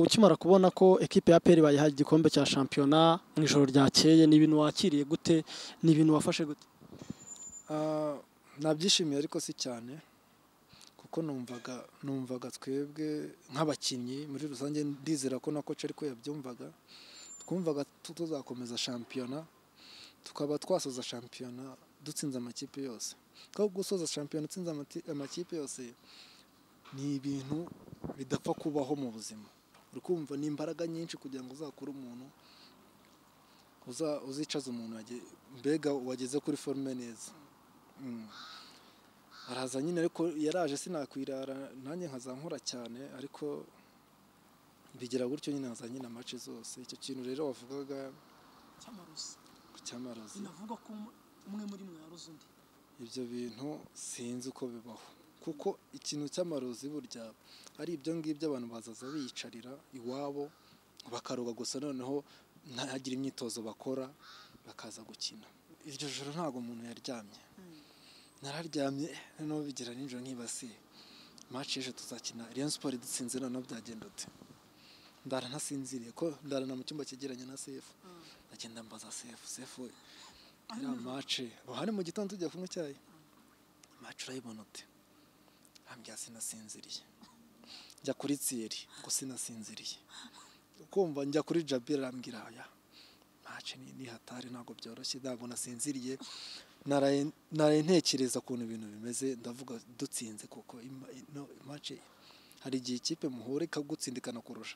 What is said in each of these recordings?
Ukimara kubona ko ekipe ya APR bayihaye igikombe cya shampiyona mu ijoro ryakeye ni ibintu wakiriye gute ni ibintu wafashe gute Ah, nabyishimiye ariko si cyane kuko numvaga numvaga twebwe nk'abakinnyi muri rusange ndizera ko na coach ariko yabyumvaga twumvaga tu- tuzakomeza shampiyona tukaba twasoza shampiyona dutsinze amakipe yose kuko gusoza shampiyona utsinze amati- amakipe yose ni ibintu bidapfa kubaho mu buzima uri kumva ni imbaraga nyinshi kugira ngo uzakure umuntu uza- uzicaza umuntu wage- mbega wageze kuri forume neza Mm. araza nyine ariko yaraje sinakwirara nanjye nkaza nkora cyane ariko bigira gutyo nyine nkaza nyine amace zose icyo kintu rero wavugaga cy'amarozi cy'amarozi binavugwa ko umwe muri mwe yaroze undi ibyo bintu sinzi uko bibaho kuko ikintu cy'amarozi burya ari ibyo ngibyo abantu bazaza biyicarira iwabo bakaroga gusa noneho ntagire imyitozo bakora bakaza gukina iryo joro ntabwo umuntu yaryamye nararyamye noneho bigera nijoro ntibasiye maci y'ejo tuzakina Rayon Sport dutsinze noneho byagenda ute ndara ntasinziriye ko ndarana mu cyumba cyegeranye na sefu ndagenda mbaza sefu sefu we iriya mace uhari mu gitondo tujya kunywa icyayi mace urayibona ute ambya sinasinziriye njya kuri tsiyeri ngo sinasinziriye ukumva njya kuri jabira arambwira aya mace ni ni hatari ntabwo byoroshye ntabwo nasinziriye naraye naraye ntekereza ukuntu ibintu bimeze ndavuga dutsinze kuko ima- ino mace hari igihe ikipe muhura ikagutsindikana kurusha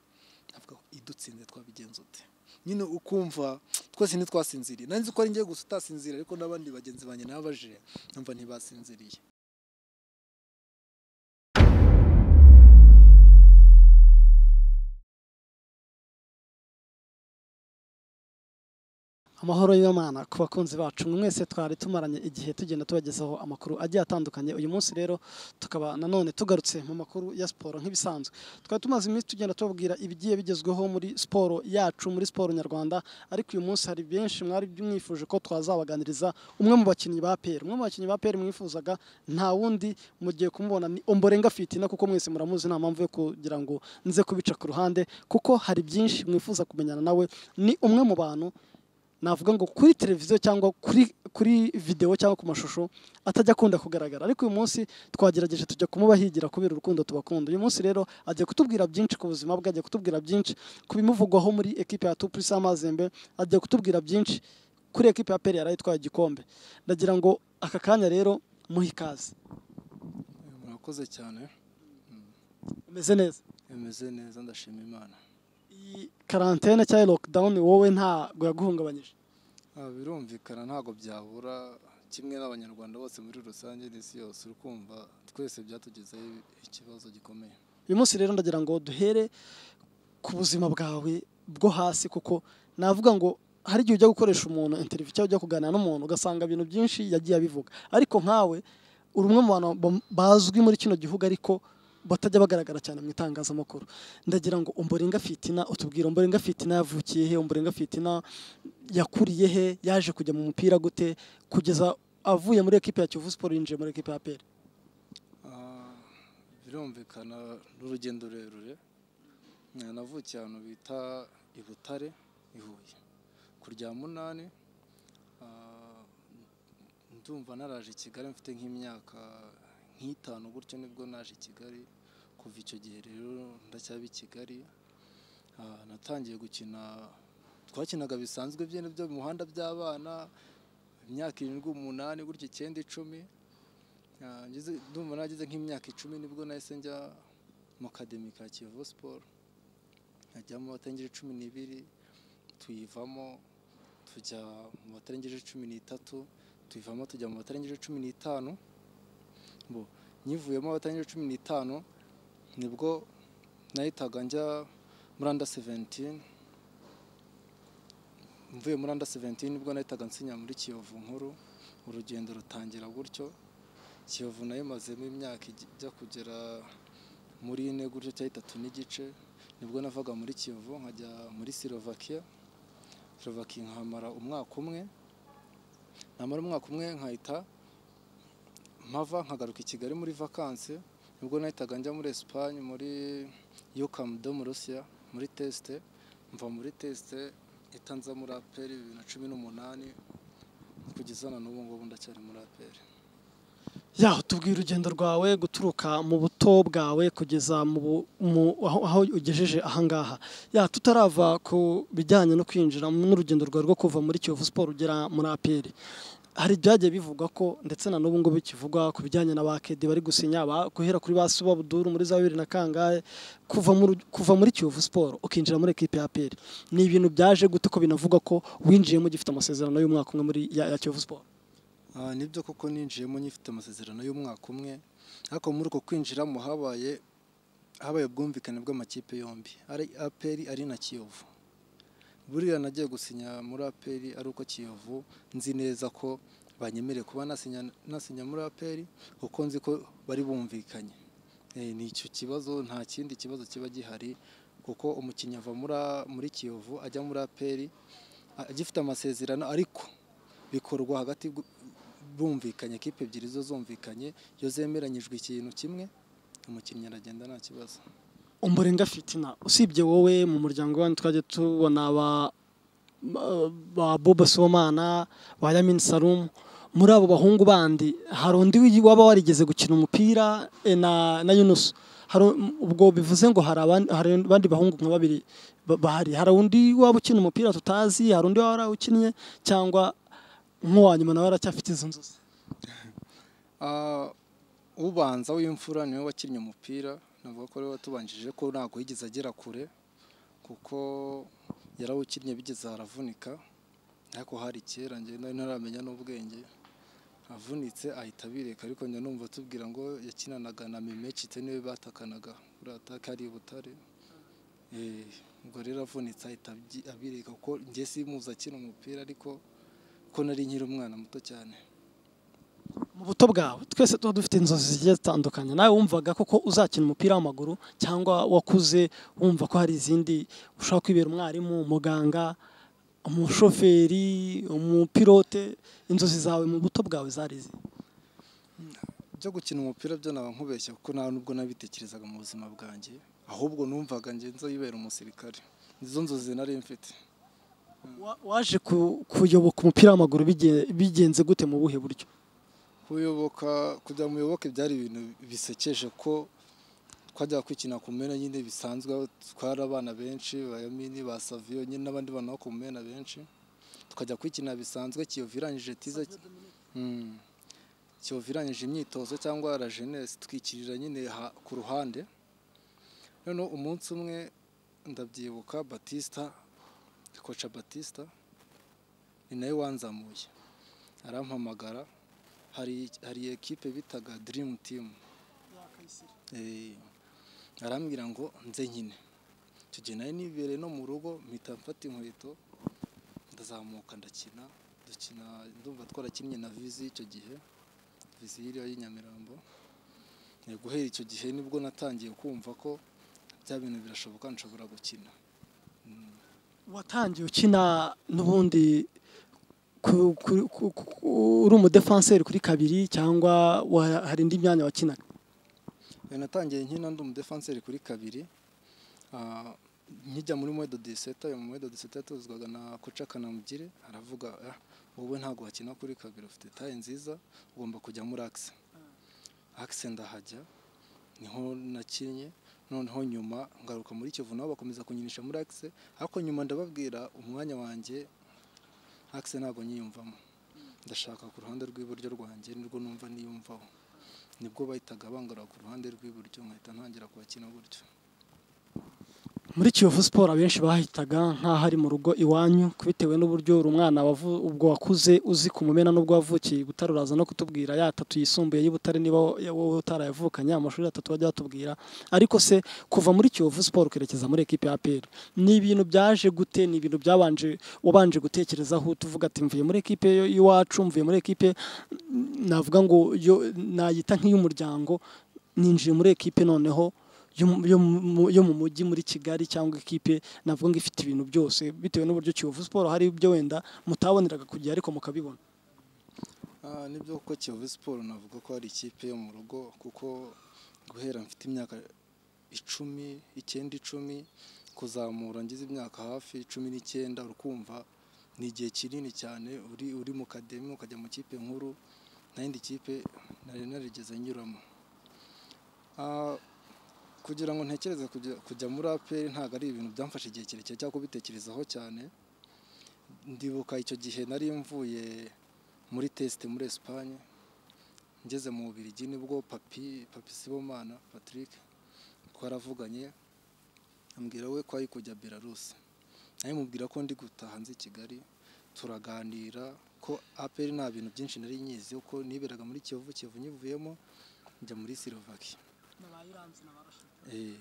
ndavuga ngo idutsinze twabigenza ute nyine ukumva twese ntitwasinziriye nanzi ko ari njye gusa utasinziriye ariko n'abandi bagenzi banjye nabaje numva ntibasinziriye amahoro y'imana ku bakunzi bacu mwese twari tumaranye igihe tugenda tubagezaho amakuru agiye atandukanye uyu munsi rero tukaba nanone tugarutse mu makuru ya siporo nk'ibisanzwe twari tumaze iminsi tugenda tubabwira ibigiye bigezweho muri siporo yacu muri siporo nyarwanda ariko uyu munsi hari benshi mwari mwifuje ko twazabaganiriza umwe mu bakinnyi ba peri umwe mu bakinnyi ba peri mwifuzaga nta wundi mugiye kumubona ni omborenga fitina kuko mwese muramuzi nta mpamvu yo kugira ngo nze kubica ku ruhande kuko hari byinshi mwifuza kumenyana nawe ni umwe mu bantu navuga ngo kuri televiziyo cyangwa kuri kuri videwo cyangwa ku mashusho atajya akunda kugaragara ariko uyu munsi twagerageje tujya kumubahigira kubera urukundo tubakunda uyu munsi rero agiye kutubwira byinshi ku buzima bwe agiye kutubwira byinshi ku bimuvugwaho muri ekipe ya tupurisi amazembe agiye kutubwira byinshi kuri ekipe ya peri yari itwaye igikombe ndagira ngo aka kanya rero muhe ikaze murakoze cyane umeze neza bimeze neza ndashima imana iyi karantene cyangwa lokidawuni wowe ntabwo yaguhungabanyije Ah, birumvikana ntabwo byabura kimwe n'abanyarwanda bose muri rusange n'isi yose uri kumva twese byatugezeho ikibazo gikomeye uyu munsi rero ndagira ngo duhere ku buzima bwawe bwo hasi kuko navuga ngo hari igihe ujya gukoresha umuntu interiviyu cyangwa ujya kuganira n'umuntu ugasanga ibintu byinshi yagiye abivuga ariko nkawe uri umwe mu bantu bam- bazwi muri kino gihugu ariko batajya bagaragara cyane mu itangazamakuru ndagira ngo umborenga fitina utubwire umborenga fitina yavukiye he umborenga fitina yakuriye he yaje kujya mu mupira gute kugeza avuye muri ekipe ya kivu siporo yinjiye muri ekipe ya peri Ah, birumvikana n'urugendo rurerure Eh, navukiye ahantu bita i butare i huye ku rya munani ah, ndumva naraje i kigali mfite nk'imyaka nk'itanu gutyo nibwo naje i kigali kuva icyo gihe rero ndacyaba i kigali Ah, natangiye gukina twakinaga bisanzwe byene byo mu muhanda by'abana imyaka irindwi umunani gutyo icyenda icumi Ah, ngeze- ndumva nagize nk'imyaka icumi nibwo nahise njya mu kademi ka kiyovu siporo nkajyamo abatengeje cumi n'ibiri tuyivamo tujya mu batarengeje cumi n'itatu tuyivamo tujya mu batarengeje cumi n'itanu bo nyivuyemo abatarengeje cumi n'itanu nibwo nahitaga njya muri anda seventini mvuye muri anda seventini nibwo nahitaga nsinya muri kiyovu nkuru urugendo rutangira gutyo kiyovu nayo imazemo imyaka ijya ijya kugera muri ine gutyo cyangwa itatu n'igice nibwo navaga muri kiyovu nkajya muri silovakiya silovakiya nkamara umwaka umwe namara umwaka umwe nkahita mpava nkagaruka i kigali muri vakansi nibwo nahitaga njya muri esipanye muri yukamu do mu rusiya muri tesite mva muri tesite itanza muri aperi bibiri na cumi n'umunani kugeza na n'ubu ngubu ndacyari muri aperi yaho tubwira urugendo rwawe guturuka mu buto bwawe kugeza mu bu- mu- aho aho ugejeje ahangaha yaho tutarava ku bijyanye no kwinjira mu- n'urugendo rwawe rwo kuva muri kiyovu siporo ugera muri aperi hari ibyagiye bivugwa ko ndetse na n'ubu ngubu bikivugwa ku bijyanye na ba kedi bari gusinya ba- guhera kuri ba suba buduru muri za bibiri na kangahe kuva muri kuva muri kiyovu siporo ukinjira muri ekipi ya aperi ni ibintu byaje gute ko binavugwa ko winjiyemo ugifite amasezerano y'umwaka umwe muri ya, ya kiyovu siporo Ah, nibyo koko ninjiyemo nyifite amasezerano y'umwaka umwe ariko muri uko kwinjiramo habaye habaye ubwumvikane bw'amakipe yombi ari aperi ari na kiyovu buriya nagiye gusinya muri aperi ari uko kiyovu nzi neza ko banyemereye kuba nasinya nasinya muri aperi kuko nzi ko bari bumvikanye Eh, ni icyo kibazo nta kindi kibazo kiba gihari kuko umukinnyi ava muri a- muri kiyovu ajya muri aperi a- agifite amasezerano ariko bikorwa hagati gu- bumvikanye ekipe ebyiri zo zumvikanye iyo zemeranyijwe ikintu kimwe umukinnyi aragenda nta kibazo umuringa fitina usibye wowe mu muryango wanyu twajya tubona ba ba boba somana ba yamin sarumu muri abo bahungu bandi hari undi wi- waba warigeze gukina umupira eh, na na yunusu hari u- ubwo bivuze ngo hari abandi hari abandi bahungu nka babiri ba- bahari hari undi waba ukina umupira tutazi hari undi waba warawukinnye cyangwa nk'uwanyuma nawe aracyafite izo nzozi Ah, ubanza w'imfura niwe wakinnye umupira navuga ko ariwe watubanjije ko ntabwo yigeze agera kure kuko yarawukinnye bigeze haravunika ariko hari kera ngenda ntaramenya n'ubwenge avunitse ahita abireka ariko njya numva tubwira ngo yakinanaga na memecite niwe batakanaga kuri ataka ari i butare Eh, ubwo rero avunitse ahita abyi- abireka kuko njye simuzi akina umupira ariko ko nari nkiri umwana muto cyane mu buto bwawe twese tuba dufite inzozi zigiye zitandukanye nawe wumvaga koko uzakina umupira w'amaguru cyangwa wakuze wumva ko hari izindi ushobora kwibera umwarimu umuganga umushoferi umupilote inzozi zawe mu buto bwawe zari izi byo gukina umupira byo naba nkubeshya kuko nta nubwo nabitekerezaga mu buzima bwanjye ahubwo numvaga njye nzayibera umusirikare nizo nzozi nari mfite Wa- waje ku- kuyoboka umupira w'amaguru bige- bigenze gute mu buhe buryo kuyoboka kujya mu muyoboke byari ibintu bisekeje ko twajyaga kwikina ku mena nyine bisanzwe aho twari abana benshi ba yamini ba saviyo nyine n'abandi bana bo ku mena benshi tukajya kwikina bisanzwe kiyovu irangije tiza Mm. kiyovu irangije imyitozo cyangwa la jeunesse twikirira nyine ha- ku ruhande noneho umunsi umwe ndabyibuka batista koca batista ni nawe wanzamuye arampamagara hari hari ekipe bitaga dirimu timu Eh, arambwira ngo nze nyine icyo gihe nari nibereye no mu rugo mpita mfata inkweto ndazamuka ndakina dukina ndumva twarakinnye na vizi icyo gihe vizi yiriya y'i Nyamirambo Eh, guhera icyo gihe nibwo natangiye kumva ko bya bintu birashoboka nshobora gukina watangiye ukina n'ubundi ku- ku- ku- ku- uri umudefanseri kuri kabiri cyangwa wa- hari indi myanya wakinaga Eh, natangiye nkina ndi umudefanseri kuri kabiri Ah, nkijya muri mwedo diseta uyu mwedo diseta yatozwaga na koca kanamugire aravuga "Ah, wowe ntabwo wakina kuri kabiri ufite taye nziza ugomba kujya muri akise akise ndahajya niho nakinnye noneho nyuma ngaruka muri kivu nabo bakomeza kunyinisha muri akise ariko nyuma ndababwira umwanya wanjye akise ntabwo nyiyumvamo ndashaka ku ruhande rw'iburyo rwanjye nirwo numva niyumvaho nibwo bahitaga bangara ku ruhande rw'iburyo nkahita ntangira kubakina gutyo muri kiyovu siporo abenshi bahitaga nk'aho ari mu rugo iwanyu bitewe n'uburyo uri umwana wavu- ubwo wakuze uzi kumumena n'ubwo wavukiye i Butare uraza no kutubwira ya atatu yisumbuye y'I Butare niba wowe utarayavukanye amashuri atatu wajya watubwira ariko se kuva muri kiyovu siporo ukerekeza muri ekipi ya APR ni ibintu byaje gute ni ibintu byabanje wabanje gutekerezaho tuvuga ati mvuye muri ekipe yo- y'iwacu mvuye muri ekipe mm, navuga ngo yo- nayita nk'iy'umuryango ninjiye muri ekipe noneho yo mu- yo mu- yo mu mujyi muri kigali cyangwa ekipe navuga ngo ifite ibintu byose bitewe n'uburyo kiyovu siporo hari ibyo wenda mutaboneraga ku gihe ariko mukabibona Ah, nibyo kuko kiyovu siporo navuga ko ari ikipe yo mu rugo kuko guhera mfite imyaka icumi icyenda icumi kuzamura ngize imyaka hafi cumi n'icyenda urukumva ni igihe kinini cyane uri uri mu kademi ukajya mu kipe nkuru nta yindi kipe nari narigeze nyuramo Ah, kugira ngo ntekereze kujya- kujya muri aperi ntabwo ari ibintu byamfashe igihe kirekire cyangwa kubitekerezaho cyane ndibuka icyo gihe nari mvuye muri tesite muri esipanye ngeze mu Bubiligi nibwo papi papi sibomana patrick twaravuganye ambwira we ko ari kujya belarusi nawe mubwira ko ndi gutaha nzi i kigali turaganira ko aperi nta bintu byinshi nari nyizi kuko niberaga muri kiyovu kiyovu nyivuyemo njya muri silovaki nabaye uranze nabarashe Eh,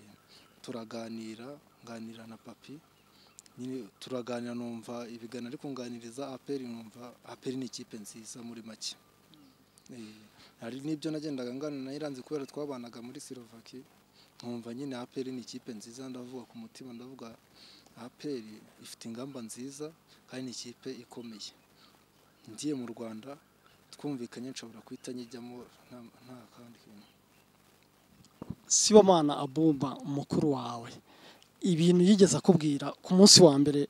turaganira nganira na papi nyine turaganira numva ibiganiro ari kunganiriza aperi numva aperi ni ikipe nziza muri make Eh, hari n'ibyo nagendaga nganira nayiranze kubera twabanaga muri silovaki nkumva nyine aperi ni ikipe nziza ndavuga ku mutima ndavuga aperi ifite ingamba nziza kandi ni ikipe ikomeye ngiye mu rwanda twumvikanye nshobora guhita nyijyamo nta- nta kandi kintu sibomana abumba umukuru wawe ibintu yigeze akubwira ku munsi wa mbere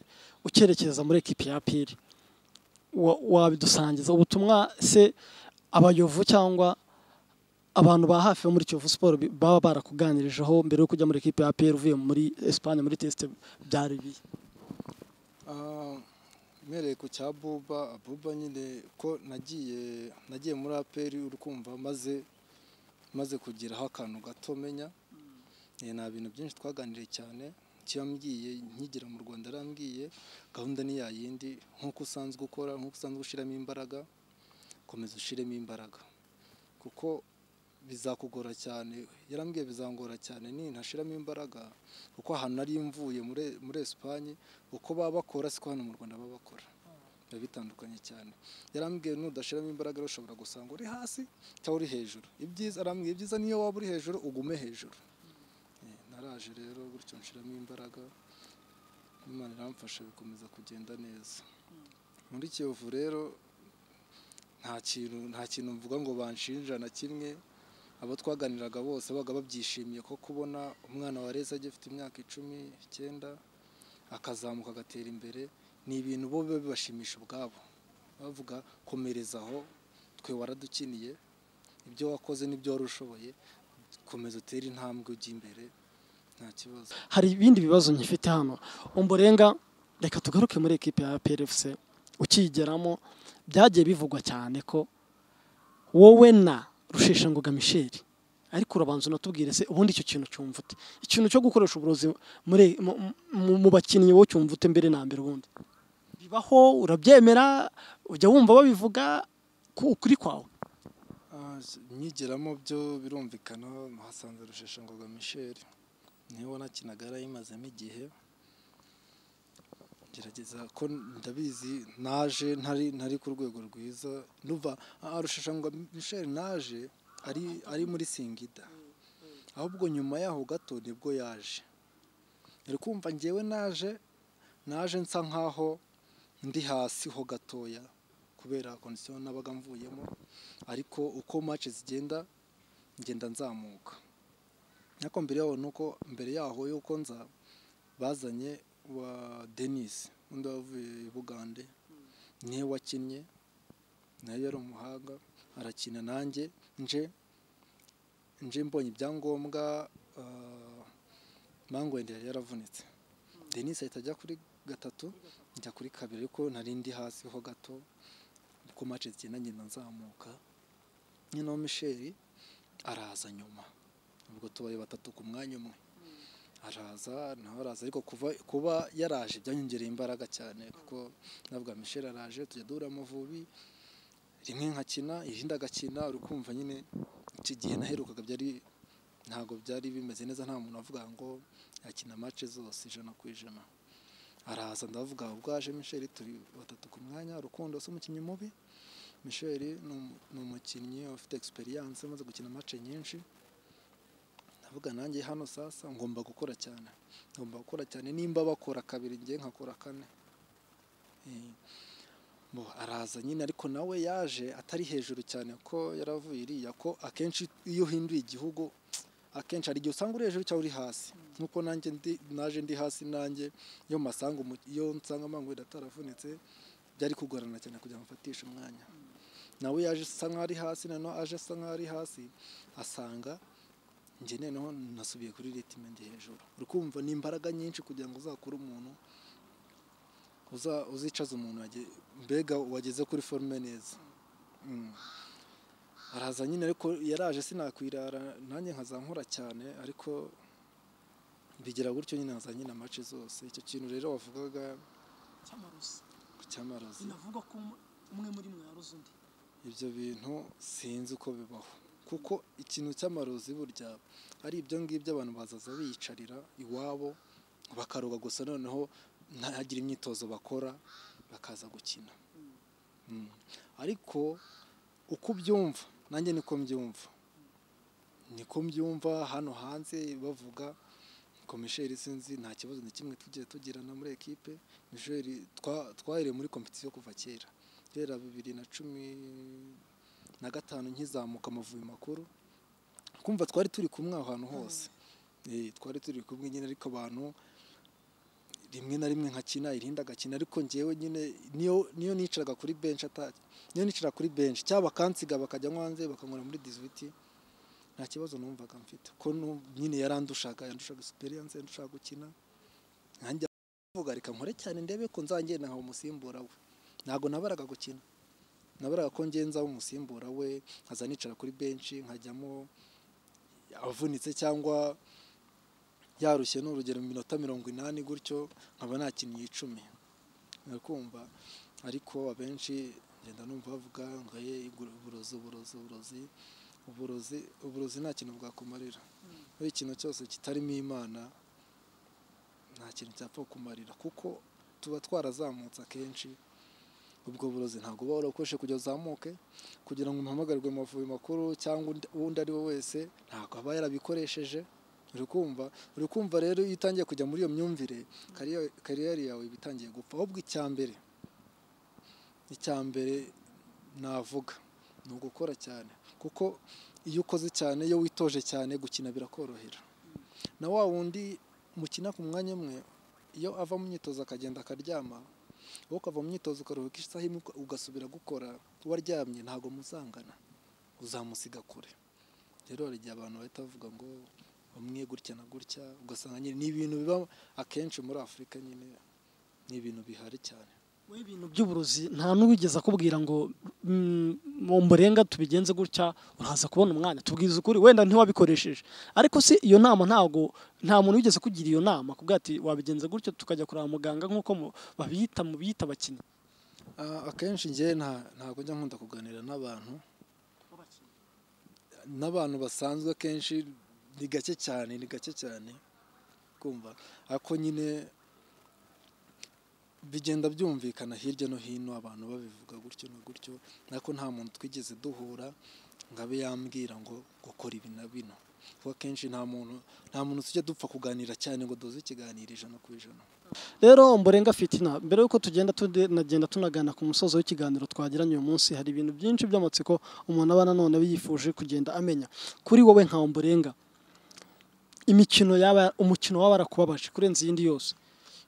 ucyerekeza muri ekipi ya piri wa- wabidusangiza ubutumwa se abayovu cyangwa abantu ba hafi bo muri kiyovu siporo bi- baba barakuganirijeho mbere yo kujya muri ekipi ya piri uvuye muri esipanye muri tesite byari biye Ah, mpereye ku cya buba buba nyine ko nagiye nagiye muri aperi urukumva maze maze kugeraho akantu gato menya Eh, nta bintu byinshi twaganiriye cyane icyo yambwiye nkigera mu rwanda yarambwiye gahunda ni ya yindi nk'uko usanzwe ukora nk'uko usanzwe ushyiramo imbaraga komeza ushyiremo imbaraga kuko bizakugora cyane yarambwiye bizangora cyane ni ntashyiramo imbaraga kuko ahantu nari mvuye muri muri esipanye uko baba bakora siko hano mu rwanda baba bakora biba bitandukanye cyane yarambwiye nudashiramo imbaraga rero ushobora gusanga uri hasi cyangwa uri hejuru ibyiza arambwiye ibyiza niyo waba uri hejuru ugume hejuru Eh, naraje rero gutyo nshiramo imbaraga imana iramfasha bikomeza kugenda neza muri kiyovu rero nta kintu nta kintu mvuga ngo banshinja na kimwe abo twaganiraga bose babaga babyishimiye ko kubona umwana wareze agifite imyaka icumi icyenda akazamuka agatera imbere ni ibintu bo biba bibashimisha ubwabo bavuga komereza aho twe waradukiniye ibyo wakoze n'ibyo wari ushoboye komeza utere intambwe ujya imbere nta kibazo hari ibindi bibazo nkifite hano umburenga reka tugaruke muri ekipe ya PLFC ukiyigeramo byagiye bivugwa cyane ko wowe na rusheshangoga michel ariko urabanza unatubwire se ubundi icyo kintu cyumva ute ikintu cyo gukoresha uburozi muri mu- mu- mu bakinnyi wowe cyumva ute mbere na mbere ubundi bibaho urabyemera ujya wumva babivuga ku ukuri kwawe Ah, s- nyigeramo byo birumvikana hasanze rusheshangoga michel niwe wanakinaga yarayimazemo igihe gerageza ko ndabizi naje ntari ntari ku rwego rwiza numva ah, rusheshangoga michel naje ari ari muri singida ahubwo nyuma yaho gato nibwo yaje uri kumva ngewe naje naje nsa nkaho ndi hasi ho gatoya kubera kondisiyo nabaga mvuyemo ariko uko match zigenda ngenda nzamuka ariko mbere yaho nuko mbere yaho yuko nza bazanye wa Denis undi wavuye i Bugande niwe wakinnye nawe yari umuhanga arakina nanjye nje nje mbonye ibyangombwa ah, Mango wenda yari yaravunitse Denis ahita ajya kuri gatatu njya kuri kabiri ariko nari ndi hasi ho gato uko match zigenda ngenda nzamuka nyine wa misheri araza nyuma ubwo tubaye batatu ku mwanya umwe araza nawe araza ariko kuva kuba yaraje byanyongereye imbaraga cyane kuko navuga misheri araje tujya duhura amavubi rimwe nkakina irindi agakina uri kumva nyine iki gihe naherukaga byari ntabwo byari bimeze neza nta muntu avuga ngo yakina mace zose ijana ku ijana araza ndavuga ubwo aje misheri turi batatu ku mwanya rukundo si umukinnyi mubi Michel ni umu- ni umukinnyi ufite experience umaze gukina match nyinshi ndavuga nanjye hano sasa ngomba gukora cyane ngomba gukora cyane nimba bakora kabiri njye nkakora kane Eh, bo araza nyine ariko nawe yaje atari hejuru cyane ko yaravuye iriya ko akenshi iyo uhinduye igihugu akenshi hari igihe usanga uri hejuru cyangwa uri hasi nk'uko nanjye ndi- naje ndi hasi nanjye iyo masanga umu- iyo nsanga amanguriro ataravunitse byari kugorana cyane kugira ngo mfatishe umwanya nawe yaje asa nkaho ari hasi noneho aje asa nkaho ari hasi asanga njye noneho nasubiye kuri ritime ndi hejuru uri kumva ni imbaraga nyinshi kugira ngo uzakure umuntu uza- uzicaza umuntu wage- mbega wageze kuri forume neza Mm. araza nyine ariko yaraje sinakwirara nanjye nkaza nkora cyane ariko bigira gutyo nyine nkaza nyine amace zose icyo kintu rero wavugaga cy'amarozi ku cyamarozi binavugwa ko um- umwe muri mwe yaroze undi ibyo bintu sinzi uko bibaho kuko ikintu cy'amarozi burya ari ibyo ngibyo abantu bazaza biyicarira iwabo bakaroga gusa noneho ntagire imyitozo bakora bakaza gukina Mm. ariko uko ubyumva nanjye niko mbyumva niko mbyumva hano hanze bavuga komisheri sinzi nta kibazo na kimwe tugiye tugirana muri ekipe misheri twahereye muri kompetisiyo kuva kera guhera bibiri na cumi na gatanu nkizamuka amavubi makuru kumva twari turi kumwe aho hantu hose Eh, twari turi kumwe nyine ariko abantu rimwe na rimwe nkakina irindi agakina ariko ngewe nyine niyo niyo nicaraga kuri benshi ata niyo nicara kuri benshi cyaba bakansiga bakajya nko hanze bakanywera muri dizibiti nta kibazo numvaga mfite ko nu- nyine yarandushaga yandushaga experience yandushaga gukina nanjye avuga reka nkore cyane ndebe ko nzagenda nkaba umusimbura we ntabwo nabaraga gukina nabaraga ko ngenza umusimbura we nkaza nicara kuri benshi nkajyamo avunitse cyangwa yarushye ni urugero mu minota mirongo inani gutyo nkaba nakinnye icumi urakumva ariko abenshi ngenda numva bavuga ngo ye uburozi uburozi uburozi uburozi uburozi nta kintu bwakumarira buri ikintu cyose kitarimo imana nta kintu cyapfa kukumarira kuko tuba twarazamutse akenshi ubwo burozi ntabwo uba warabukoresheje kugira uzamuke kugira ngo umuhamagarwe mu mavubi makuru cyangwa undi- undi ari we wese ntabwo aba yarabikoresheje uri kumva uri kumva rero iyo utangiye kujya muri iyo myumvire kariya- kariyeri yawe iba itangiye gupfa ahubwo icya mbere icya mbere navuga ni ugukora cyane kuko iyo ukoze cyane iyo witoje cyane gukina birakorohera na wa wundi mukina ku mwanya umwe iyo ava mu myitozo akagenda akaryama wowe ukava mu myitozo ukaruhuka isaha imwe uka- ugasubira gukora waryamye ntabwo muzangana uzamusiga kure rero hari igihe abantu bahita bavuga ngo bamwe gutya na gutya ugasanga nyine ni ibintu biba akenshi muri afurika nyine ni ibintu bihari cyane we ibintu by'uburozi nta n'uwigeze akubwira ngo mm, mu mburenga tubigenze gutya uraza kubona umwanya tubwiza ukuri wenda ntiwabikoresheje ariko se iyo nama ntabwo nta muntu wigeze kugira iyo nama kubwira ati wabigenza gutya tukajya kureba muganga nk'uko mu- babiyita mu biyita abakinnyi Ah, akenshi njyewe nta- ntabwo njya nkunda kuganira n'abantu w'abakinnyi n'abantu basanzwe akenshi ni gake cyane ni gake cyane kumva ariko nyine bigenda byumvikana hirya no hino abantu babivuga gutyo na gutyo ariko nta muntu twigeze duhura ngo abe yambwira ngo gukora ibi na bino kuko akenshi nta muntu nta muntu tujya dupfa kuganira cyane ngo duze ikiganiro ijana ku ijana rero mborenga fitina mbere y'uko tugenda tunagenda tunagana ku musozo w'ikiganiro twagiranye uyu munsi hari ibintu byinshi by'amatsiko umuntu aba nanone yifuje kugenda amenya kuri wowe nka mborenga imikino yaba umukino waba warakubabaje kurenza iyindi yose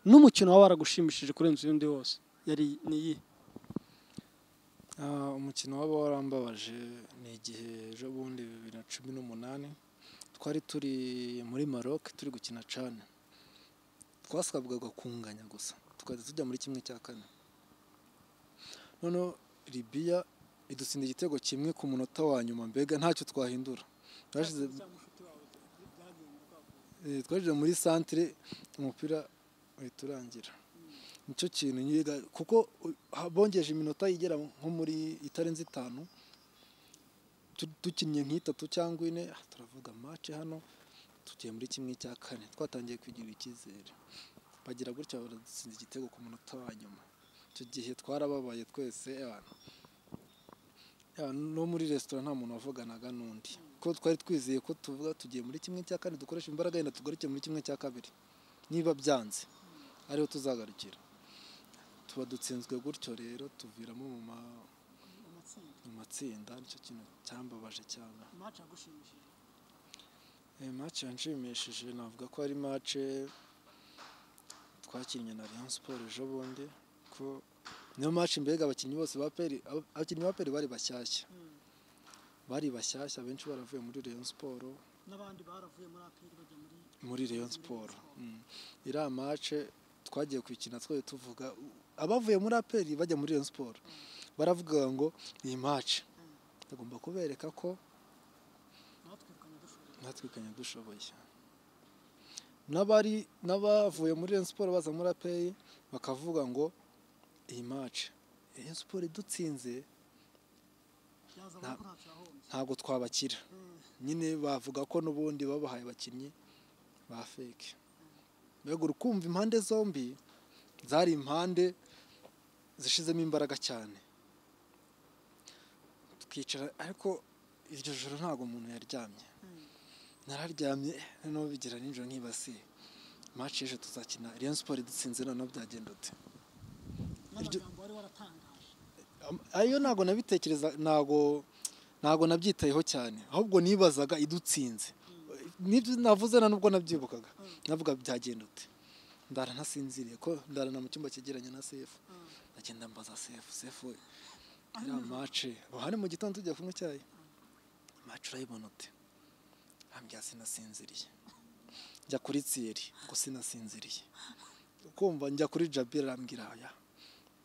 n'umukino waba waragushimishije kurenza iyindi yose yari ni iyihe Ah, umukino waba warambabaje ni igihe ejo bundi bibiri na cumi n'umunani twari turi muri Maroc turi gukina cane twasabwaga kunganya gusa tukajya tujya muri kimwe cya kane noneho Libya idutsinda igitego kimwe ku munota wa nyuma mbega ntacyo twahindura twashize cyangwa inshuti wawe byagenze bwakuwe eh, twashyize muri santire umupira uhita urangira nicyo kintu nyiga kuko u- ha- bongeje iminota igera nko muri itarenze itanu tu- dukinnye nk'itatu cyangwa ine ah, turavuga mace hano tugiye muri kimwe cya kane twatangiye kugira icyizere bagira gutya baradutsinda igitego ku munota wa nyuma icyo gihe twarababaye twese abantu Ya, no muri resitora nta muntu wavuganaga n'undi ko twari twizeye ko tuvuga tugiye muri kimwe cya kane dukoresha imbaraga yenda tugaruke muri kimwe cya kabiri niba byanze ariho tuzagarukira tuba dutsinzwe gutyo rero tuviramo mu ma- amatsinda mu matsinda nicyo kintu cyambabaje cyane imaci yagushimishije iyi mace yanshimishije navuga ko ari mace twakinnye na Rayon Sport ejo bundi ko niyo mace mbega abakinnyi bose ba PL aba- abakinnyi ba PL bari bashyashya Mm. bari bashyashya benshi baravuye muri Rayon Sport n'abandi baravuye muri aperi bajya muri muri Rayon Sport Mm. iriya mace twagiye kuyikina twe tuvuga abavuye muri APR bajya muri Rayon Sport baravuga ngo iyi mace tugomba kubereka ko natwirukanye dushoboye natwikanye dushoboye n'abari n'abavuye muri Rayon Sport baza muri APR bakavuga ngo iyi mace Rayon Sport idutsinze byaza Nta- ko ntacyo yahombye ntabwo twabakira Mm. nyine bavuga ko n'ubundi babahaye abakinnyi ba feke mbega uri kumva impande zombi zari impande zishizemo imbaraga cyane twicara ariko iryo joro ntabwo umuntu yaryamye Mm. nararyamye noneho bigira nijoro ntibasiye maci y'ejo tuzakina Rayon Sport idutsinze noneho byagenda ute Iryo- n'amagambo wari waratangaje Am- ayo ntabwo nabitekereza ntabwo ntabwo nabyitayeho cyane ahubwo nibazaga idutsinze nibyo navuze na nubwo nabyibukaga Mm. navuga byagenda ute ndara ntasinziriye ko ndarana mu cyumba cyegeranye na sefu Mm. ndagenda mbaza sefu sefu we iriya mace hano mu gitondo tujya kunywa icyayi mace urayibona ute ambya sinasinziriye njya kuri tsiyeri ngo sinasinziriye ukumva njya kuri jabira arambwira aya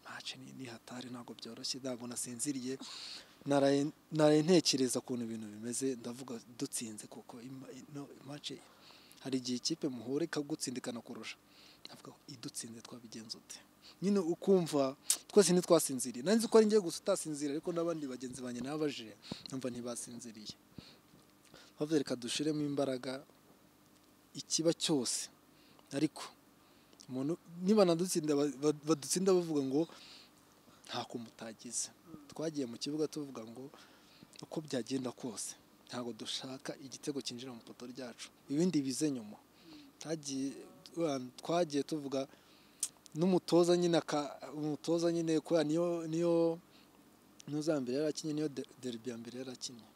mace ni ni hatari ntabwo byoroshye ntabwo nasinziriye naraye naraye ntekereza ukuntu ibintu bimeze ndavuga dutsinze kuko ima- ino mace hari igihe ikipe muhura ikagutsindikana kurusha ndavuga ngo idutsinze twabigenza ute nyine ukumva twese ntitwasinziriye nanjye ko ari ngiye gusa utasinziriye ariko n'abandi bagenzi banjye nababajije numva ntibasinziriye bavuze reka dushiremo imbaraga ikiba cyose ariko umuntu niba nadutsinda ba- ba- badutsinda bavuga ngo nta kuntu mutagize twagiye mu kibuga tuvuga ngo uko byagenda kose ntabwo dushaka igitego cyinjira mu poto ryacu ibindi bize nyuma Hagiye- twagiye tuvuga n'umutoza nyine aka umutoza nyine kubera niyo niyo n'uzambere yari akinnye niyo de- derby ya mbere yari akinnye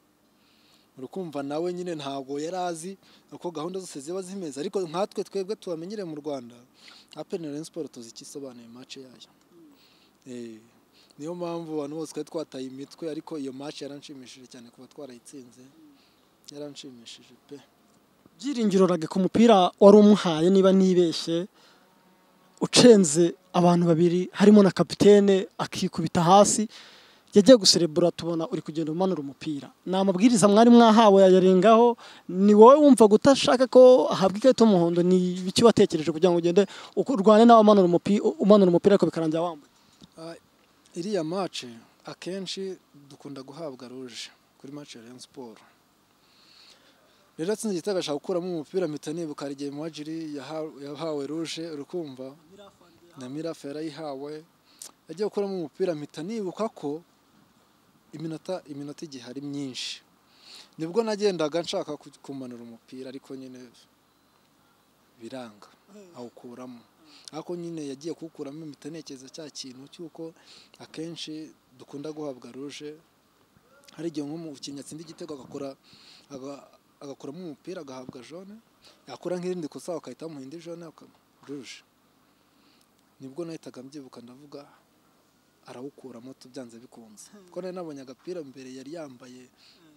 urukumva nawe nyine ntabwo yari azi uko gahunda zose ziba zimeze ariko nkatwe twebwe tubamenyere mu rwanda apeni na Rayon Sport tuzi icyo isobanuye mace yayo Eh, niyo mpamvu abantu bose twari twataye imitwe ariko iyo mace yaranshimishije cyane kuba twarayitsinze yaranshimishije pe byiringiro rage ku mupira wari umuhaye niba nibeshye ucenze abantu babiri harimo na kapitene akikubita hasi yagiye guserebura tubona uri kugenda umanura umupira ni amabwiriza mwari mwahawe yayarengaho ni wowe wumva utashaka ko ahabwa ikarita y'umuhondo ni ibiki watekereje kugira ngo ugende uko urwane nawe amanura umupira umanura umupira ariko bikarangira wambaye Ah, iriya mace akenshi dukunda guhabwa ruje kuri mace ya Rayon Sport rero atsinze igitego ashaka gukuramo umupira mpita nibuka hari igihe Muhadjili yaha- yahawe ruje urukumva mirafandi na mirafa yarayihawe agiye gukuramo umupira mpita nibuka ko iminota iminota igihe ari myinshi nibwo nagendaga nshaka ku- kumanura umupira ariko nyine biranga awukuramo ariko nyine yagiye kuwukuramo impita ntekereza cya kintu cy'uko akenshi dukunda guhabwa ruje hari igihe nk'umukinnyi atsinda igitego agakora aga- agakuramo umupira agahabwa jone yakora nk'irindi kosa bagahita bamuha indi jone aka- ruje nibwo nahitaga mbyibuka ndavuga arawukuramo tubyanze bikunze kuko nari nabonye agapira mbere yari yambaye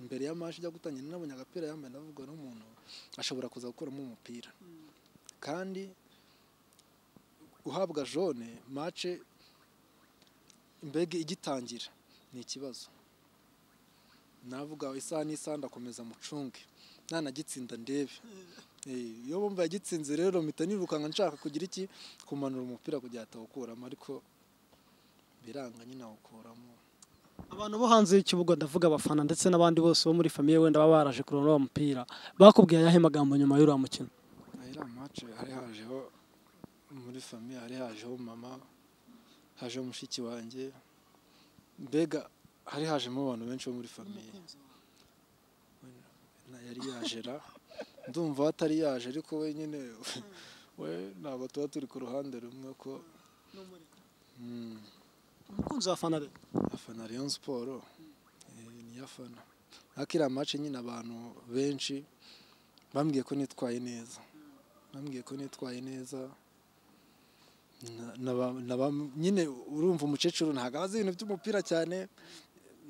mbere ya mashi ijya gutangira nari nabonye agapira yambaye ndavuga n'umuntu ashobora kuza gukuramo umupira kandi guhabwa jone mace mbega igitangira ni ikibazo navuga isaha n'isaha ndakomeza mucunge nanagitsinda ndebe Eh, iyo bumva yagitsinze rero mpita nirukanka nshaka kugira iki kumanura umupira kugira atawukuramo ariko biranga nyine awukuramo abantu bo hanze y'ikibuga ndavuga abafana ndetse n'abandi bose bo muri famiye wenda baba baraje kureba uwo mupira bakubwiye ayahe magambo nyuma y'uriya mukino iriya mace hari hajeho muri famiye hari hajeho mama hajeho mushiki wanjye mbega hari hajemo abantu benshi bo muri famiye n'umukunzi wawe na yari yaje ra ndumva atari yaje ariko we nyine we ntabwo tuba turi ku ruhande rumwe ko n'umureka mm, umukunzi w'abafana rero afana Rayon Sport eh, niyo afana ariko iriya mace nyine abantu benshi bambwiye ko nitwaye neza bambwiye ko nitwaye neza Na- naba- naba- nyine urumva umukecuru ntabwo abazi ibintu by'umupira cyane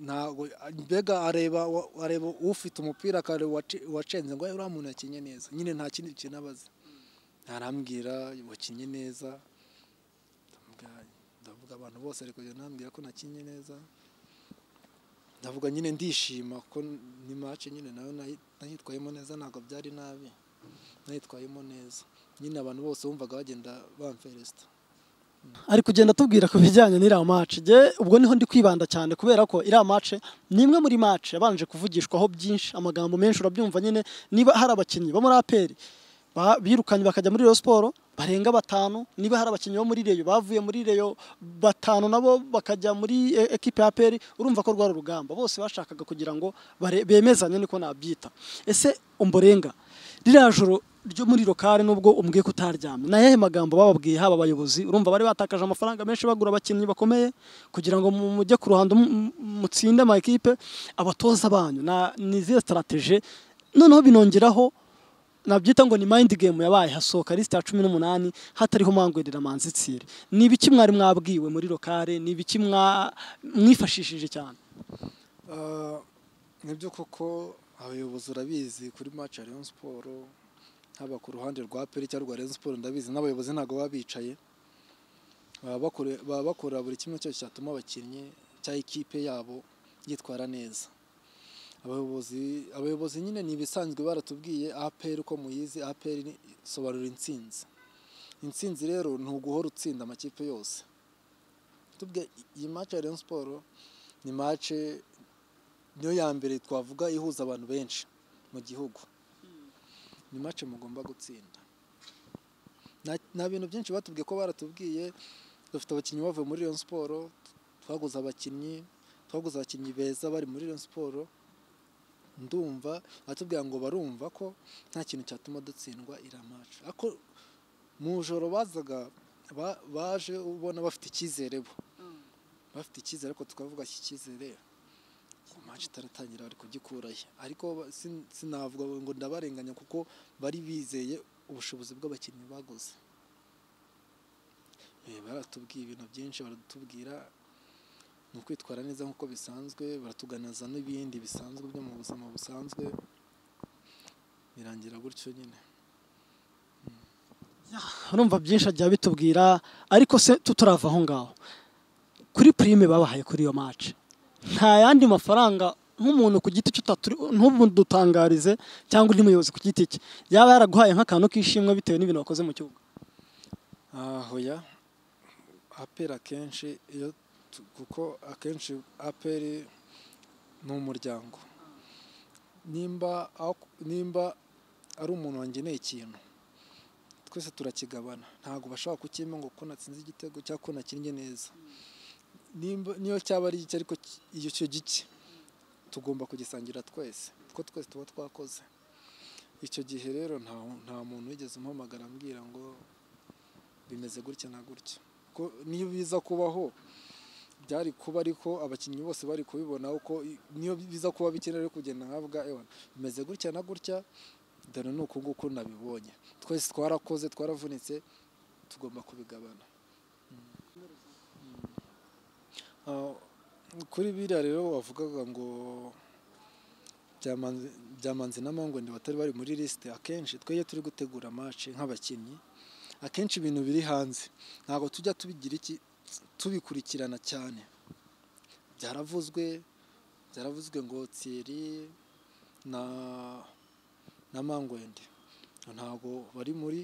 ntabwo mbega areba wa- areba ufite umupira akareba uwaci- uwacenze ngo "Eh, uriya muntu yakinnye neza nyine nta kindi kintu abazi ntarambwira wakinnye neza ndamubwira- ndavuga abantu bose ariko kugenda nambwira ko nakinnye neza ndavuga nyine ndishima ko ni match nyine nayo nayi- nayitwayemo neza ntabwo byari nabi nayitwayemo neza nyine abantu bose bumvaga bagenda bamferesita ari kugenda atubwira ku bijyanye n'iriya mace njye ubwo niho ndi kwibanda cyane kubera ko iriya mace ni imwe muri mace yabanje kuvugishwaho byinshi amagambo menshi urabyumva nyine niba hari abakinnyi bo muri aperi ba- birukanye bakajya muri Rayon Sport barenga batanu niba hari abakinnyi bo muri Reyo bavuye muri Reyo batanu nabo bakajya muri e- ekipe ya APR urumva ko rwari urugamba bose bashakaga kugira ngo bare- bemezanye niko nabyita ese umborenga ririya joro ryo muri lokale nubwo umbwiye ko utaryamye ni ayahe magambo bababwiye haba abayobozi urumva bari batakaje amafaranga menshi bagura abakinnyi bakomeye kugira ngo mu- mujye ku ruhando mu- mu- mutsinde ama ekipe abatoza banyu na- ni izihe strategie noneho binongeraho nabyita ngo ni mind game yabaye hasohoka lisite ya cumi n'umunani hatariho mangwerera manzi tsire ni ibiki mwari mwabwiwe muri lokale ni ibiki mwa- mwifashishije cyane Ah, nibyo koko abayobozi urabizi kuri match ya Rayon Sport haba ku ruhande rwa Peri cyangwa rwa Rayon Sport ndabizi n'abayobozi ntabwo baba bicaye baba bakore- baba bakora buri kimwe cyose cyatuma abakinnyi cyangwa ikipe yabo yitwara neza abayobozi abayobozi nyine ni ibisanzwe baratubwiye APR uko muyizi APR ni- isobanura intsinzi intsinzi rero ni uguhora utsinda amakipe yose tubwe iyi match ya Rayon Sport ni match niyo ya mbere twavuga ihuza abantu benshi mu gihugu ni match mugomba gutsinda Na- nta bintu byinshi batubwiye ko baratubwiye dufite abakinnyi bavuye muri Rayon Sport twaguze abakinnyi twaguze abakinnyi beza bari muri Rayon Sport ndumva batubwira ngo barumva ko nta kintu cyatuma dutsindwa iriya match ariko mu ijoro bazaga ba- baje ubona bafite icyizere bo bafite icyizere ariko tukavuga iki cyizere match itaratangira bari kugikurayo ariko ba- sin- sinavuga ngo ndabarenganya kuko bari bizeye ubushobozi bw'abakinnyi baguze Eh, baratubwiye ibintu byinshi baratubwira ni ukwitwara neza nk'uko bisanzwe baratuganiza n'ibindi bisanzwe byo mu buzima busanzwe birangira gutyo nyine urumva byinshi agiye abitubwira ariko se tuturava aho ngaho kuri prime babahaye kuri iyo match nta yandi mafaranga nk'umuntu ku giti cye utaturi ntubudutangarize cyangwa undi muyobozi ku giti cye yaba yaraguhaye nk'akantu k'ishimwe bitewe n'ibintu wakoze mu kibuga Ah, hoya aperi akenshi iyo tu- kuko akenshi aperi ni umuryango nimba ako- nimba ari umuntu wangeneye ikintu twese turakigabana ntabwo bashobora kukimpa ngo ko natsinze igitego cyangwa ko nakinnye neza nimba niyo cyaba ari gike ariko ki- iyo cyo gike tugomba kugisangira twese kuko twese tuba twakoze icyo gihe rero nta nta muntu wigeze umpamagara ambwira ngo bimeze gutya na gutya ko niyo biza kubaho byari kuba ariko abakinnyi bose bari kubibona uko i- niyo biza kuba bikenewe ariko kugenda nkavuga ewa bimeze gutya na gutya dore ni uku nguku nabibonye twese twarakoze twaravunitse tugomba kubigabana Mm. Mm. Ah, kuri biriya rero wavugaga ngo Byamanzi- byamanzi na mangwende batari bari muri lisite akenshi twe iyo turi gutegura match nk'abakinnyi akenshi ibintu biri hanze ntabwo tujya tubigira iki tubikurikirana cyane byaravuzwe byaravuzwe ngo Thierry na na Mangwende ntabwo bari muri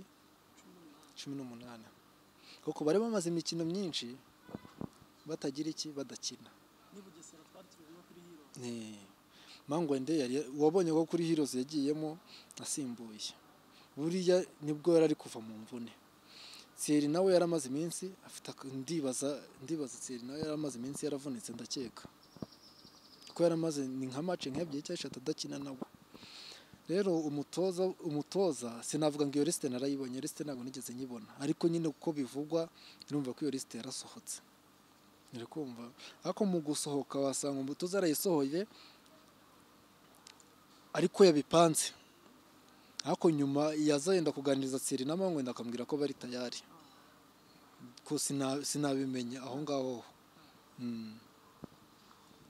cumi n'umunani kuko bari bamaze imikino myinshi batagira iki badakina Ni- Mangwende yari wabonye ko kuri Heroes yagiyemo asimbuye buriya nibwo yari ari kuva mu mvune Thierry nawe yaramaze iminsi afite ak- ndibaza ndibaza Thierry nawe yaramaze iminsi yaravunitse ndakeka kuko yaramaze ni nka match nk'ebyiri cyangwa eshatu adakina nawe rero umutoza umutoza sinavuga ngo iyo lisite narayibonye lisite ntabwo nigeze nyibona ariko nyine uko bivugwa urumva ko iyo lisite yarasohotse uri kumva ariko mu gusohoka wasanga umutoza yarayisohoye ariko yabipanze ariko nyuma yazenda kuganiriza Thierry na Mangwenda akambwira ko bari tayari ko sina- sinabimenya aho ngaho Mm.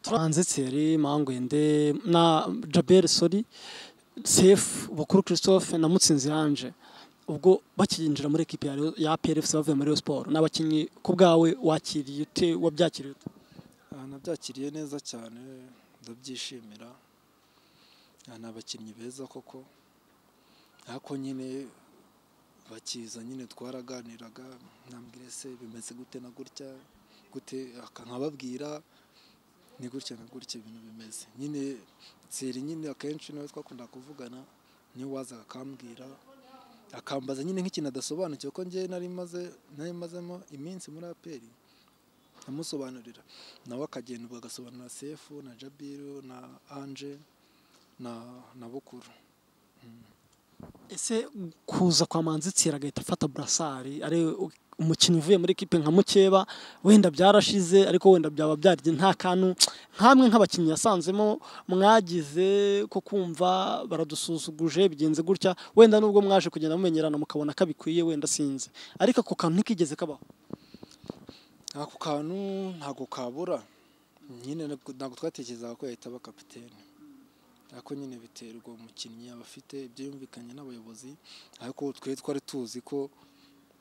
turanze Thierry Mangwende na Jabel Sori Sefu Bukuru Christophe na Mutsinzi Ange ubwo bakinjira muri ekipi ya Rayon- ya PRFC bavuye muri Rayon Sport n'abakinnyi ku bwawe wakiriye ute wabyakiriye ute Ah, nabyakiriye neza cyane ndabyishimira Ah, ni abakinnyi beza koko ariko nyine bakiza nyine twaraganiraga nambwira se bimeze gute na gutya gute aka- nkababwira ni gutya na gutya ibintu bimeze nyine tseri nyine akenshi niwe twakunda kuvugana niwe wazaga akambwira akambaza nyine nk'ikintu adasobanukiwe ko njye nari maze nari mazemo iminsi muri aperi ndamusobanurira nawe akagenda ubwo agasobanurira sefu na jabiru na anje na na bukuru ese kuza kwa Manzi Thierry agahita afata burasari ari umukinnyi uvuye muri ekipe nka Mukeba wenda byarashize ariko wenda byaba byarye nta kantu nkamwe nk'abakinnyi yasanzemo mwagize ko kumva baradusuzuguje bigenze gutya wenda nubwo mwaje kugenda mumenyerana mukabona ko bikwiye wenda sinzi ariko ako kantu ntikigeze kabaho ako kantu ntabwo kabura nyine ntabwo ntabwo twatekerezaga ko yahita aba kapitene ariko nyine biterwa umukinnyi aba afite ibyo yumvikanye n'abayobozi ariko twe twari tuzi ko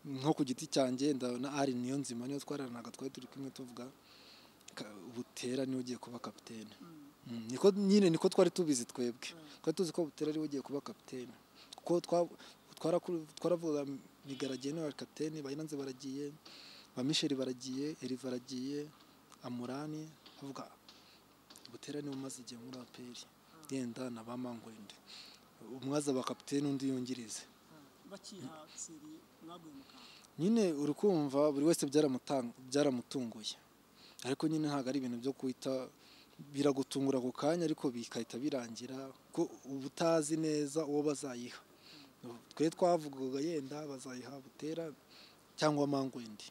nko ku giti cyanjye ndabona ari niyo nzima niyo twararanaga twari turi kumwe tuvuga ka- butera niwe ugiye kuba kapitene Mm, niko nyine niko twari tubizi twebwe twari tuzi ko butera ari we ugiye kuba kapitene kuko twa- twarakuru- twaravugaga migaragiye nawe ari kapitene bayiranze baragiye ba misheri baragiye eri baragiye amurani avuga butera niwe umaze igihe muri aperi yenda na ba mangwende umwe azaba kapitene undi yungirize bakiha Thierry mwaguye mu kantu nyine uri kumva buri wese byaramutan- byaramutunguye ariko nyine ntabwo ari ibintu byo kwita biragutungura ako kanya ariko bigahita birangira ko uba utazi neza uwo bazayiha twe twavugaga yenda bazayiha butera cyangwa mangwendi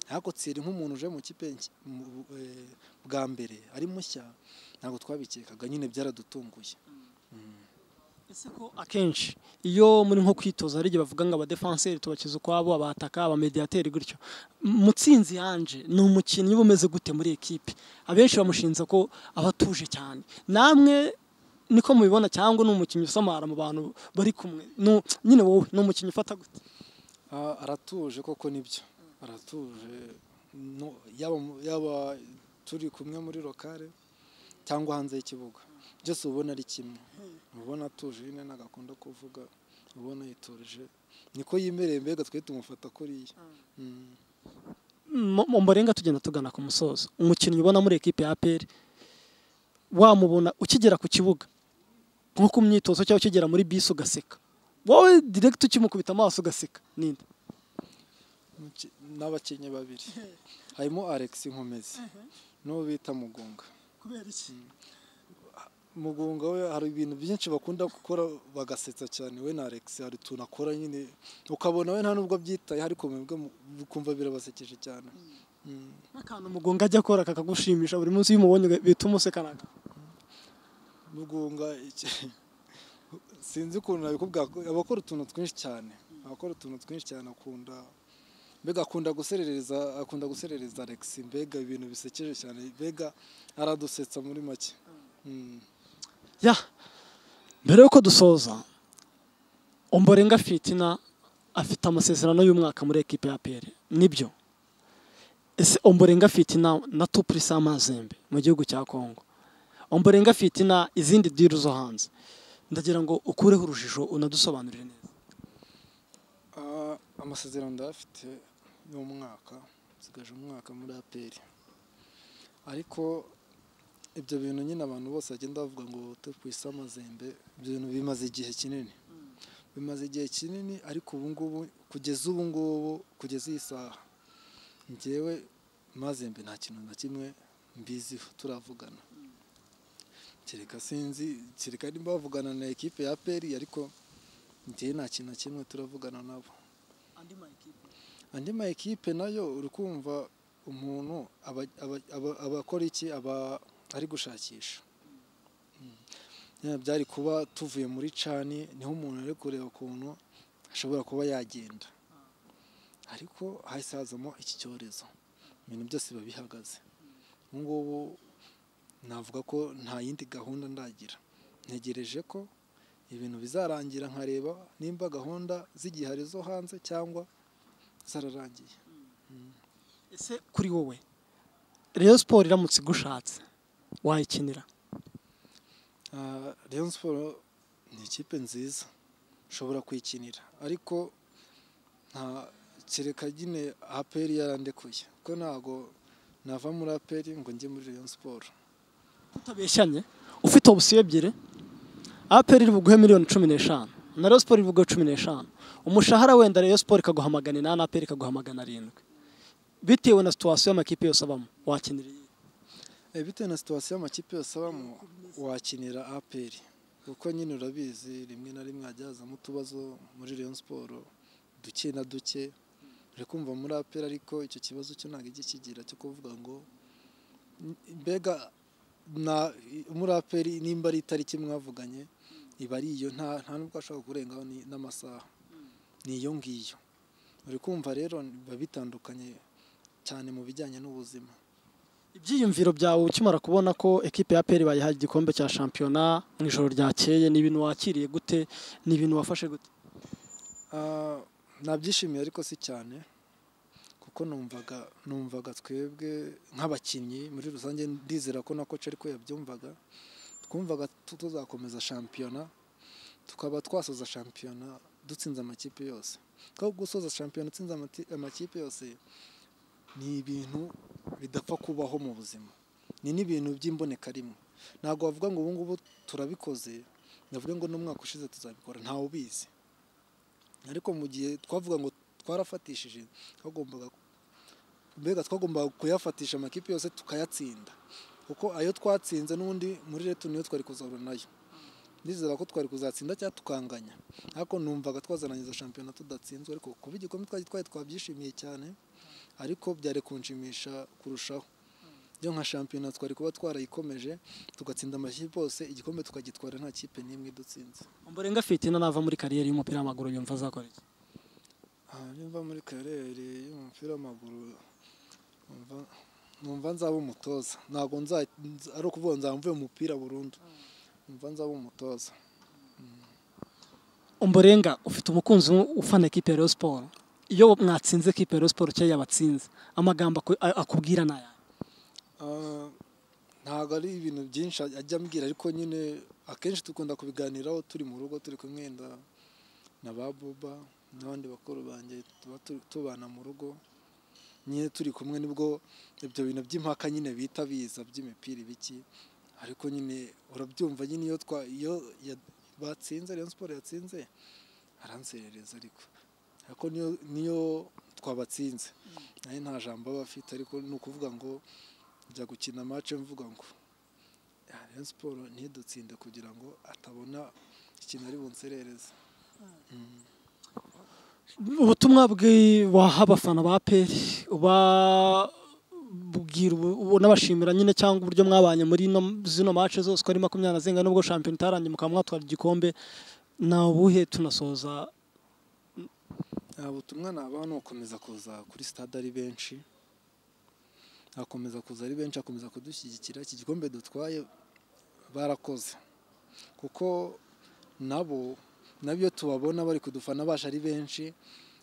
ariko tsiri nk'umuntu uje mu kipe nshya- mu- bu- eh, bwa mbere ari mushya ntabwo twabikekaga nyine byaradutunguye Mm. ese ko akenshi iyo muri nko kwitoza hari igihe bavuga ngo abadefanseri tubakiza ukwabo abataka abamediyateri gutyo M- mutsinzi yanje ni umukinnyi uba umeze gute muri ekipe abenshi bamushinza ko aba atuje cyane namwe niko mubibona cyangwa ni umukinnyi usamara mu bantu bari kumwe Nu- nyine wowe ni umukinnyi ufata gute Ah, aratuje koko nibyo aratuje No, yaba mu- yaba turi kumwe muri lokale cyangwa hanze y'ikibuga byose uba ubona ari kimwe uba ubona atuje nyine ntabwo akunda kuvuga uba ubona yiturije niko yimereye mbega twe tumufata kuriya Mm. mu mu mbarenga tugenda tugana ku musozo umukinnyi ubona muri ekipe ya APR wamubona ukigera ku kibuga nko ku myitozo cyangwa ukigera muri bisi ugaseka wowe direct ukimukubita amaso ugaseka ninde Muki- n'abakinnyi babiri harimo alex nkomezi n'uwo bita mugunga kubera iki mugunga we hari ibintu byinshi bakunda gukora bagasetsa cyane we na alex hari utuntu akora nyine ukabona we nta nubwo abyitayeho ariko mwebwe mu- ukumva birabasekeje cyane Mm. n'akantu umugongo ajya akora kakagushimisha buri munsi iyo umubonye uga- bihita umuseka naga mugunga iki- sinzi ukuntu nabikubwira ko- aba akora utuntu twinshi cyane aba akora utuntu twinshi cyane akunda mbega akunda guserereza akunda guserereza alex mbega ibintu bisekeje cyane mbega aradusetsa muri make Mm. ya mbere yuko dusoza umborenga fitina afite amasezerano y'umwaka muri ekipe ya APR nibyo ese umborenga fitina na tupuri samazembe mu gihugu cya kongo umborenga fitina izindi diru zo hanze ndagira ngo ukureho urujijo unadusobanurire neza Ah, amasezerano ndayafite y'umwaka nsigaje umwaka muri aperi ariko ibyo bintu nyine abantu bose bagenda bavuga ngo tukwise amazembe ibyo bintu bimaze igihe kinini bimaze igihe kinini ariko ubu ngubu kugeza ubu ngubu kugeza iyi saha njyewe mazembe nta kintu na kimwe mbiziho turavugana kereka sinzi kereka nimba bavugana na ekipe ya aperi ariko njyewe nta kintu na kimwe turavugana nabo andi ma ekipe andi ma ekipe nayo uri kumva umuntu aba- aba- aba- aba akora iki aba ari gushakisha Mm. nyine byari kuba tuvuye muri cani niho umuntu ari kureba ukuntu ashobora kuba yagenda ariko hahise hazamo iki cyorezo ibintu byose biba bihagaze ubu ngubu navuga ko nta yindi gahunda ndagira ntegereje ko ibintu bizarangira nkareba nimba gahunda z'igihari zo hanze cyangwa zararangiye ese kuri wowe reyo siporo iramutse igushatse wayikinira Ah, Rayon Sports ni ikipe nziza ushobora kuyikinira ariko nta kereka nyine aperi yarandekuye kuko ntago nava muri aperi ngo njye muri Rayon Sports utabeshyanye ufite obusiyo ebyiri aperi iri buguhe miliyoni cumi n'eshanu na reyo siporo iri buguhe cumi n'eshanu umushahara wenda reyo siporo ikaguha magana inani aperi ikaguha magana arindwi bitewe na situwasiyo y'amakipe yose abamo wakinira iyihe? Eh, bitewe na situwasiyo amakipe yose abamo wakinira aperi kuko nyine urabizi rimwe na rimwe hajya hazamo utubazo muri Rayon Sports duke na duke uri kumva muri aperi ariko icyo kibazo cyo ntabwo ijya kigira cyo kuvuga ngo "N- mbega na muri aperi nimba ari itariki mwavuganye iba ari iyo nta nta nubwo ashobora kurengaho ni- n'amasaha ni iyo ngiyo uri kumva rero biba bitandukanye cyane mu bijyanye n'ubuzima ibyiyumviro byawe ukimara kubona ko ekipe ya aperi bayihaye igikombe cya shampiyona mu ijoro ryakeye ni ibintu wakiriye gute ni ibintu wafashe gute Ah, nabyishimiye ariko si cyane kuko numvaga numvaga twebwe nk'abakinnyi muri rusange ndizera ko na koci ariko yabyumvaga twumvaga tu- tuzakomeza shampiyona tukaba twasoza shampiyona dutsinze amakipe yose kuko gusoza shampiyona utsinze amati- amakipe yose ni ibintu bidapfa kubaho mu buzima ni n'ibintu by'imbonekarimwe ntabwo wavuga ngo ubu ngubu turabikoze ndavuga ngo n'umwaka ushize tuzabikora ntawe ubizi ariko mu gihe twavuga ngo twarafatishije twagombaga mbega twagombaga kuyafatisha amakipe yose tukayatsinda kuko ayo twatsinze n'ubundi muri reto niyo twari kuzahura nayo ndizera ko twari kuzatsinda cyangwa tukanganya ariko numvaga twazarangiza shampiyona tudatsinzwe ariko kuba igikombe twari twaye twabyishimiye cyane ariko byari kunshimisha kurushaho byo nka shampiyona twari kuba twarayikomeje tugatsinda amakipe yose igikombe tukagitwara nta kipe n'imwe idutsinze umborenga fitina nava muri kariyeri y'umupira w'amaguru yumva azakora iki aha nimba muri karere y'umupira w'amaguru numva- numva nzaba umutoza ntabwo nza- nza- ari ukuvuga nzaba mvuye mu mupira burundu numva nzaba umutoza umborenga ufite umukunzi ufana ekipe ya reyo siporo iyo mwatsinze ekipe ya reyo siporo cyangwa yabatsinze amagambo aku- a- akubwira ni aya Ah, ntabwo ari ibintu byinshi ajya ambwira ariko nyine akenshi dukunda kubiganiraho turi mu rugo turi kumwe wenda na ba buba n'abandi bakuru banjye tuba tu- tubana mu rugo nyine turi kumwe nibwo ibyo bintu by'impaka nyine bita biza by'imipira ibiki ariko nyine urabyumva nyine iyo twa iyo ya- batsinze Rayon Sports yatsinze aranserereza ariko ariko niyo niyo twabatsinze nayo nta jambo aba afite ariko ni ukuvuga ngo njya gukina match mvuga ngo "Ah, Rayon Sports ntidutsinde kugira ngo atabona ikintu ari bunserereze ubutumwa bwi- waha abafana ba aperi ubabwira ubu- ubu- unabashimira nyine cyangwa uburyo mwabanye muri ino- zino mace zose uko ari makumyabiri na zenga nubwo shampiyona itarangiye mukaba mwatwara igikombe ni ubuhe tunasoza nta butumwa nabaha ni ugukomeza kuza kuri stade ari benshi akomeza kuza ari benshi akomeza kudushyigikira iki gikombe dutwaye barakoze kuko nabo nabyo tubabona bari kudufana baje ari benshi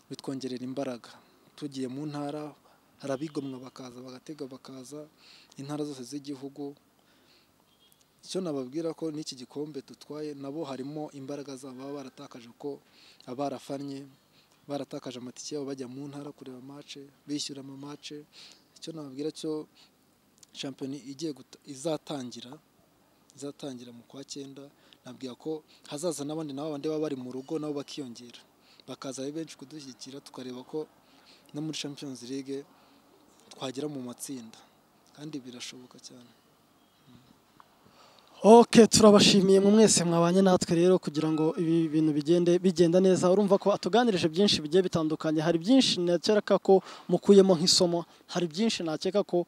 bitwongerera imbaraga tugiye mu ntara hari abigomwa bakaza bagatega bakaza intara zose z'igihugu icyo nababwira ko n'iki gikombe dutwaye nabo harimo imbaraga zabo baba baratakaje ko abarafannye baratakaje amatike yabo bajya mu ntara kureba mace bishyura ama mace icyo nababwira cyo shampiyona igiye guta- izatangira izatangira mu kwa cyenda nabwira ko hazaza n'abandi nabo bandi baba bari mu rugo nabo bakiyongera bakaza ari benshi kudushyigikira tukareba ko no muri Champions League twagera mu matsinda kandi birashoboka cyane Ok turabashimiye mu mwese mwabanye natwe rero kugira ngo ibi bintu bigende bigenda neza urumva ko atuganirije byinshi bigiye bitandukanye hari byinshi nakeka ko mukuyemo nk'isomo hari byinshi nakeka ko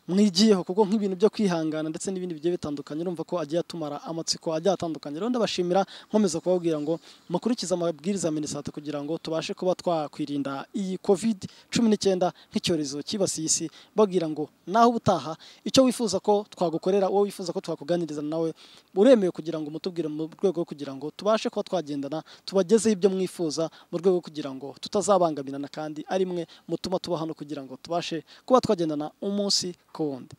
mwigiyeho kuko nk'ibintu byo kwihangana ndetse n'ibindi bigiye bitandukanye urumva ko agiye atumara amatsiko agiye atandukanye rero ndabashimira nkomeza kubabwira ngo mukurikize amabwiriza ya minisante kugira ngo tubashe kuba twakwirinda iyi covid cumi n'icyenda nk'icyorezo cyibasiye isi babwira ngo naho ubutaha icyo wifuza ko twagukorera uwo wifuza ko twakuganiriza nawe uremewe kugira ngo mutubwire mu rwego rwo kugira ngo tubashe kuba twagendana tubagezeho ibyo mwifuza mu rwego rwo kugira ngo tutazabangamirana kandi ari mwe mutuma tuba hano kugira ngo tubashe kuba twagendana umunsi ku wundi